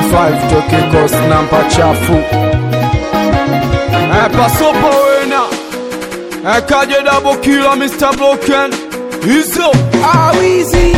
5 toke kos namba chafu Eh, pasopo wena Eh, kaje double killer Mr. Broken hizo awizi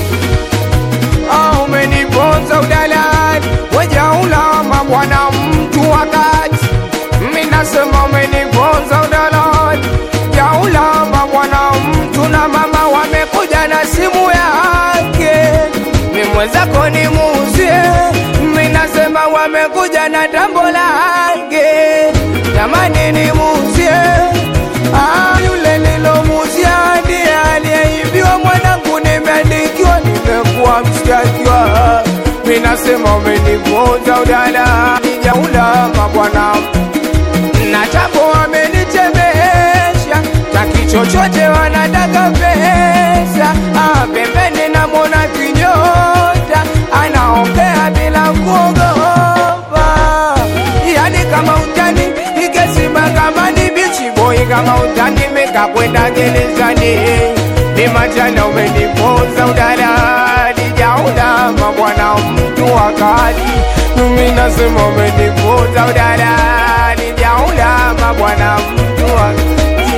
Ah, umeniponza udalali wejaulama bwana mtu wakati minasema umeniponza udalali jaulama bwana mtu na mama wamekuja na simu yake mimwenzako ni muzie minasema wamekuja na tambo lake jamani ni muzie Ah, yule nilomuzia ndiye aliyeibiwa mwanangu, nimeandikiwa, nimekuwa mshtakiwa. Mi nasema umeniponza udala, nijaulama bwana, na tapo amenichemesha, taki chochote wanataka pesa. Ah, pembeni namwona kinyota, anaongea bila kuogopa, yani kama utani ikesima kama ni bichi boy kama utani mekakwenda gerezani ni majana umeniponza udalali jaulama bwana mtu wakali mimi nasema umeniponza udalali jaulama bwana mtu wakali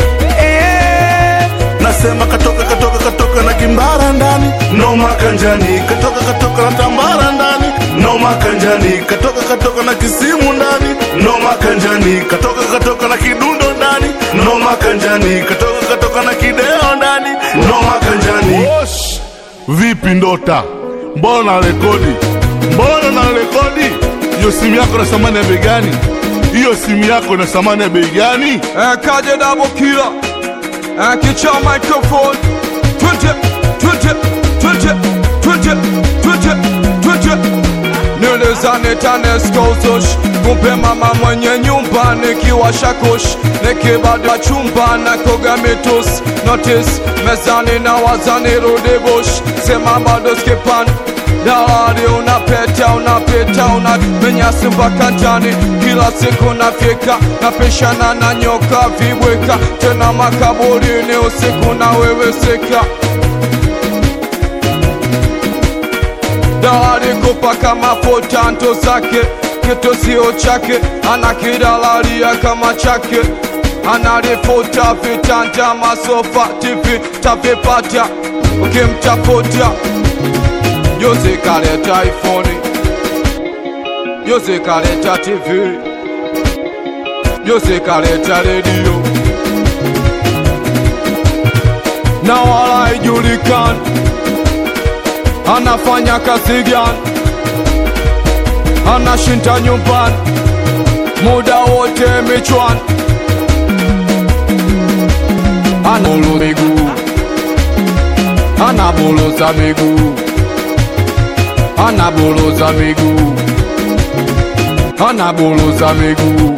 eh, nasema katoka katoka katoka na kimbara ndani noma kanjani katoka katoka na tambara ndani noma kanjani katoka katoka na kisimu ndani noma kanjani katoka katoka na kidundo ndani noma kanjani katoka katoka na kideo ndani noma kanjani Osh! vipi ndota mbona na rekodi mbona na rekodi hiyo simu yako na thamani ya bei gani hiyo simu yako na thamani ya bei gani Eh, kaje double killer Eh, kicha microphone Twente, twente, twente, twente, twente, twente Nilizane taneskozosh Kumpe mama mwenye nyumba nikiwasha kush Nikibada chumba na koga mitus Notice mezani na wazani rudi bush Sema bado skipan Dalali unapeta unapita unamenyasi mpaka ndani kila siku nafyeka napishana na nyoka vibweka tena makaburini usiku na weweseka Dalali kupaka mafuta nto zake kitu sio chake anakidalalia kama chake analifuta vitanda masofa tv tavipata ukimtafuta Yoze kaleta iPhone Yoze kaleta TV Yoze kaleta redio na wala haijulikani anafanya kazi gani, anashinda nyumbani muda wote michwani, anabulu miguu, anabuluza miguu anabuluza miguu, anabuluza miguu.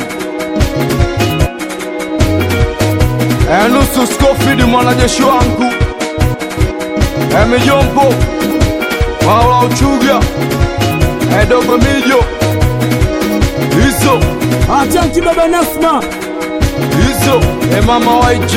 Enusu Scofield mwanajeshi wangu, Emijompo Paula Uchuga, Edogo Mijo, hizo Atanti baba Nasma, hizo, Emama YJ,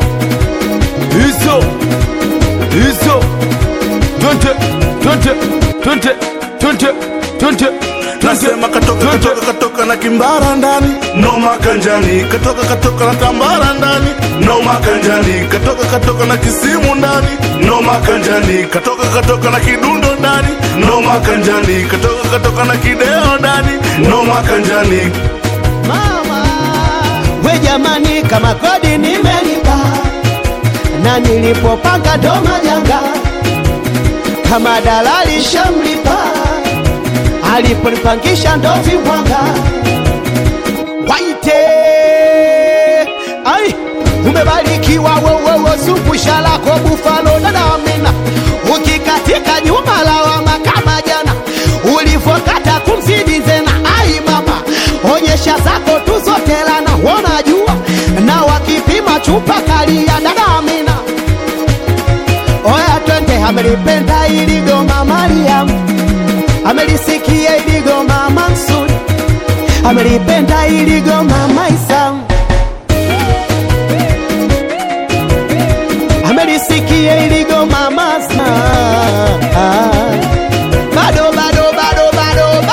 hizo hizo, twende twende twende twende twende nasema katoka katoka katoka na kimbara ndani noma kanjani katoka katoka na tambara ndani noma kanjani katoka katoka na kisimu ndani noma kanjani katoka katoka na kidundo ndani noma kanjani katoka katoka na kideo ndani noma kanjani mama we jamani kama kodi nimelipa na nilipopanga ndo majanga kama dalali shamlipa aliponipangisha ndo vibwanga waite ai umebarikiwa wewewe supusha lako bufalo dadamina ukikatika nyuma lawama kama jana ulivokata kumzidi zena ai mama onyesha zako tu zote lana wanajua na wakipima chupa kalia dadamina oya twende amelipenda iligoma mariamu amelisikia iligoma mansuri amelipenda iligoma maisamu amelisikia iligoma masma bado bado bado bado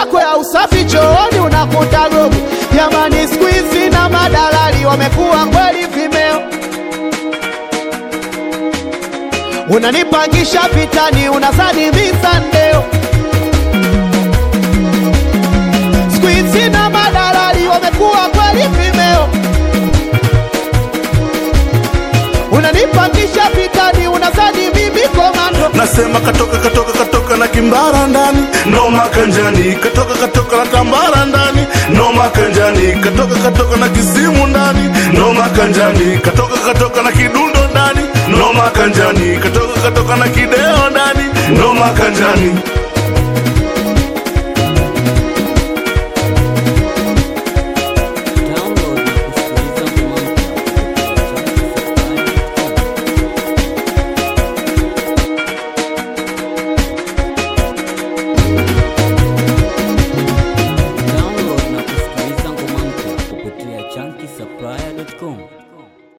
yako ya usafi chooni unakuta gogo. Jamani, siku hizi na madalali wamekuwa kweli vimeo. Unanipangisha pitani, unazani misandeo. Siku hizi na madalali wamekuwa kweli vimeo. Unanipangisha pitani, unazani mimi komando. nasema katoka katoka katoka na kimbara ndani noma kanjani katoka katoka na tambara ndani noma kanjani katoka katoka na kisimu ndani noma kanjani katoka katoka na kidundo ndani noma kanjani katoka katoka na kideo ndani noma kanjani